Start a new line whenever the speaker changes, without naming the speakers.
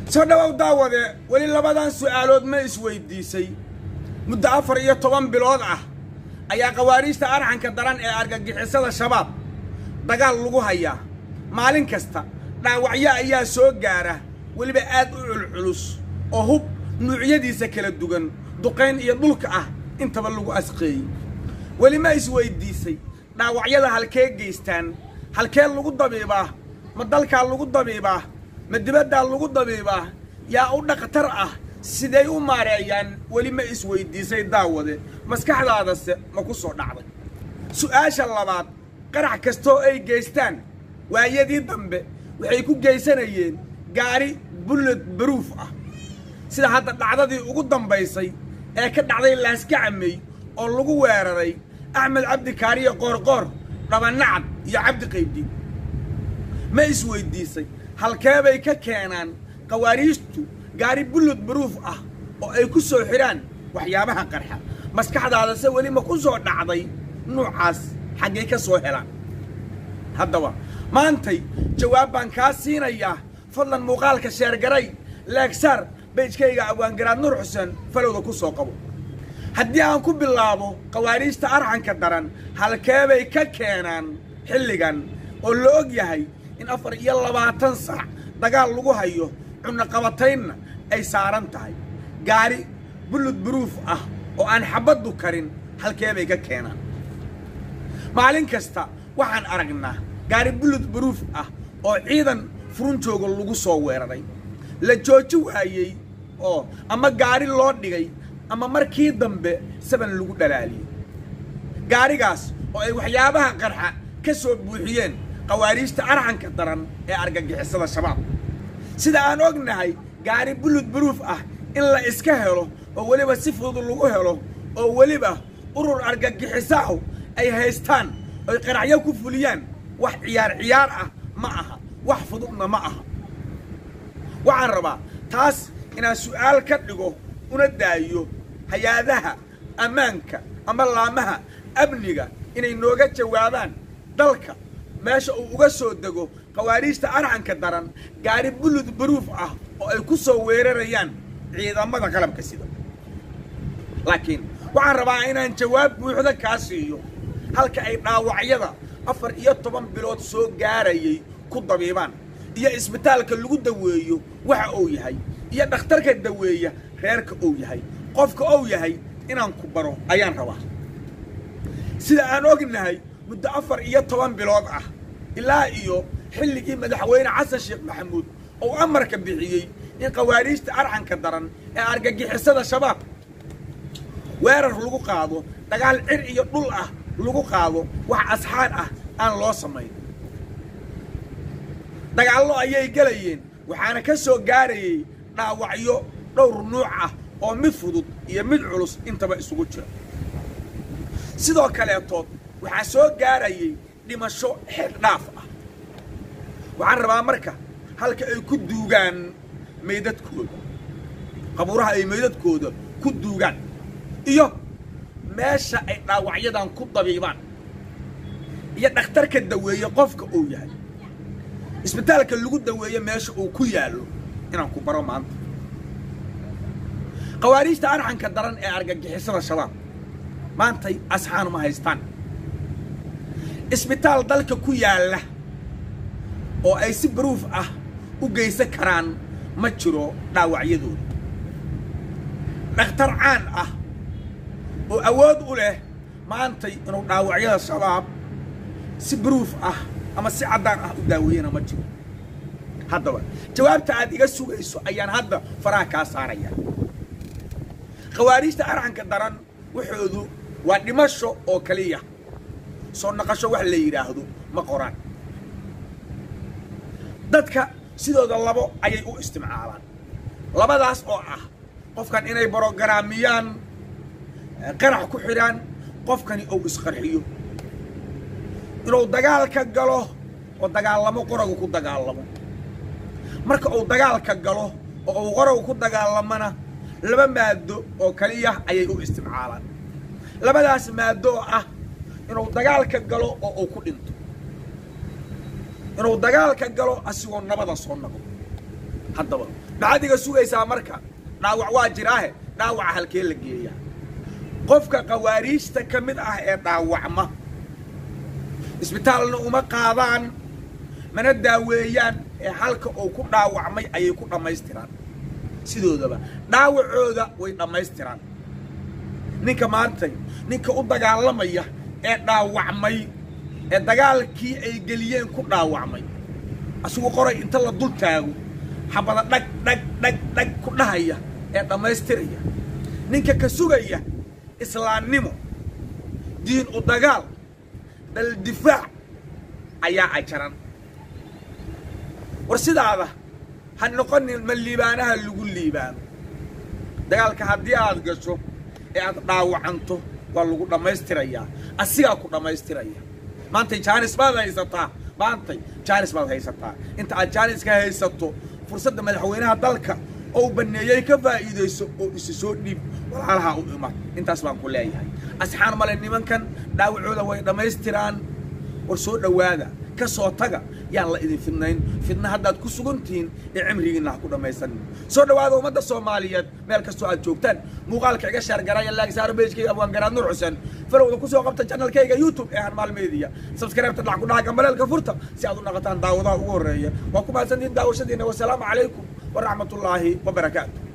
soo dhowow daawade weli labadan su'aalood ma isweyddiisay muddo afar iyo toban bilood ah ayaa khawaariijta arxanka daran ee argagixisada shabaab dagaal lagu hayaa maalin kasta dhaawacyo ayaa soo gaara weliba aad u culculus oo hub nuucyadiisa kala duwan duqayn iyo dhulka ah intaba lagu asqeeyey weli ma isweyddiisay dhaawacyada halkee geystaan halkee lagu dabiibaa ma dalkaa lagu dabiibaa ma dibaddaa lagu dabiibaa yaa u dhakhtar ah siday u maareeyaan weli ma isweyddiisay daawade maskaxdaadase ma ku soo dhacday su'aasha labaad qarax kastoo ay geystaan waayadii dambe waxay ku geysanayeen gaari bulled baruuf ah sida hadda dhacdadii ugu dambaysay ee ka dhacday laaskacamey oo lagu weeraray axmed cabdi kaariyo qoorqoor dhabanacad iyo cabdi qaybdiin ma isweyddiisay halkee bay ka keenaan khawaariijtu gaari bullod baruuf ah oo ay ku soo xidhaan waxyaabaha qarxa maskaxdaadase weli ma ku soo dhacday nuucaas xaggay ka soo helaan haddaba maantay jawaab baan kaa siinayaa fadlan muuqaalka sheergaray leegsaar beejkayga awaangaraad nur xuseen falowda ku soo qabo haddii aan ku bilaabo khawaariijta arxanka daran halkeebay ka keenaan xilligan oo la og yahay in afar iyo labaatan sac dagaal lagu hayo cunnoqabataynna ay saaran tahay gaari bullud buruuf ah oo aan xabaddu karin halkeebay ka keenaan maalin kasta waxaan aragnaa gaari bullud buruuf ah oo ciidan furunjooga lagu soo weeraray la jooji waayey oo ama gaari loo dhigay ama markii dambe saban lagu dhalaaliyey gaarigaas oo ay waxyaabaha qarxa ka soo buuxiyeen khawaariijta arxanka daran ee argagixisada shabaab sida aan ognahay gaari bullud buruuf ah in la iska helo oo weliba si fudud lagu helo oo weliba urur argagixisaahu ay haystaan oy qaraxyo ku fuliyaan wax ciyaar ciyaar ah ma aha wax fududna ma aha waxaan rabaa taas inaan su'aal ka dhigo una daayo hay-adaha ammaanka ama laamaha amniga inay nooga jawaabaan dalka meesha uu uga soo dego khawaariijta arxanka daran gaari bullud baruuf ah oo ay ku soo weerarayaan ciidamada qalabka sida laakiin waxaan rabaa inaan jawaab buuxda kaa siiyo halka ay dhaawacyada afar iyo toban bilood soo gaarayay ku dabiibaan iyo isbitaalka lagu daweeyo waxa uu yahay iyo dhakhtarka daweeya reerka uu yahay qofka uu yahay inaan ku baro ayaan rabaa sida aan ognahay muddo afar iyo toban bilood ah ilaa iyo xilligii madaxweyne xasan sheekh maxamuud oo amarka bixiyey in khawaariijta arxanka daran ee argagixisada shabaab weerar lagu qaado dagaal cir iyo dhul ah lagu qaado wax asxaar ah aan loo samayn dagaallo ayay gelayeen waxaana ka soo gaarayay dhaawacyo dhowr nuuc ah oo mid fudud iyo mid culus intaba isugu jira sidoo kaleetood waxaa soo gaarayay dhimasho xeer dhaaf ah waxaan rabaa marka halka ay ku duugaan maydadkooda qabuuraha ay maydadkooda ku duugaan iyo meesha ay dhaawacyadan ku dabiibaan iyo dhakhtarka daweeye qofka uu yahay isbitaalka lagu daweeye meesha uu ku yaallo inaan ku baro maanta khawaariijta arxanka daran ee argagixisada shabaab maantay asxaan ma haystaan isbitaal dalka ku yaalla oo ay si baruuf ah u geysan karaan ma jiro dhaawacyadooda dhakhtar caan ah oo awood u leh maantay inuu dhaawacyada shabaab si baruuf ah ama si caddaan ah u daaweeyana ma jiro haddaba jawaabta aad iga sugayso ayaan hadda faraha kaa saaraya khawaariijta arxanka daran waxoodu waa dhimasho oo keliya soo naqasho wax la yidhaahdo ma qoraan dadka sidooda labo ayay u istimcaalaan labadaas oo ah qofkan inay brogaraamiyaan qarax ku xidhaan qofkani uu isqarxiyo inuu dagaalka galo oo dagaalamo qoragu ku dagaalamo marka uu dagaalka galo oo uu qoragu ku dagaalamona laba maado oo kaliya ayay u istimcaalaan labadaas maado oo ah inuu dagaalka galo oo uu ku dhinto inuu dagaalka galo asigoo nabada soo noqdo haddaba maxaad iga sugaysaa marka dhaawac waa jiraahe dhaawaca halkee la geeyaa qofka khawaariijta ka mid ah ee dhaawacma isbitaalna uma qaadaan mana daaweeyaan ee halka uu ku dhaawacmay ayay ku dhammaystiraan sidoodaba dhaawacooda way dhammaystiraan ninka maantay ninka u dagaalamaya ee dhaawacmay ee dagaalkii ay geliyeen ku dhaawacmay asigu qoray inta la dul taago xabada dhag dhag dhag dhag ku dhahaya ee dhammaystiraya ninka ka sugaya islaamnimo diin u dagaal dal difaac ayaa ajaran war sidaada ha noqonin ma liibaanaha lagu liibaano dagaalka haddii aad gasho ee aad dhaawacanto waa lagu dhammaystirayaa asigaa ku dhammaystiraya maantay jaanis baad haysataa maantay jaanis baad haysataa inta aad jaaniska haysato fursadda madaxweynaha dalka oo baneeyey ka faa'iidayso oo isi soo dhiib walaalaha u imaad intaas baan ku leeyahay asxaan male nimankan dhaawacooda way dhammaystiraan war soo dhowaada ka soo taga yaan la idin fidnayn fidna haddaad ku sugan tihiin ee cimrigiinna ha ku dhammaysanin soo dhowaada ummadda soomaaliyeed meel kastoo aad joogtaan muuqaalka iga sheergaraya laagsaaro beejkayga abwaangaraad nuur xuseen falowda ku soo qabta janalkayga youtube ee hanmaal media sabskaraybta dhac ku dhaca gambaleelka furta si aad u dhaqataan daawadaha ugu horreeya waa ku mahadsantihiin daawashadiina wasalaamu calaykum waraxmatullaahi wabarakaatu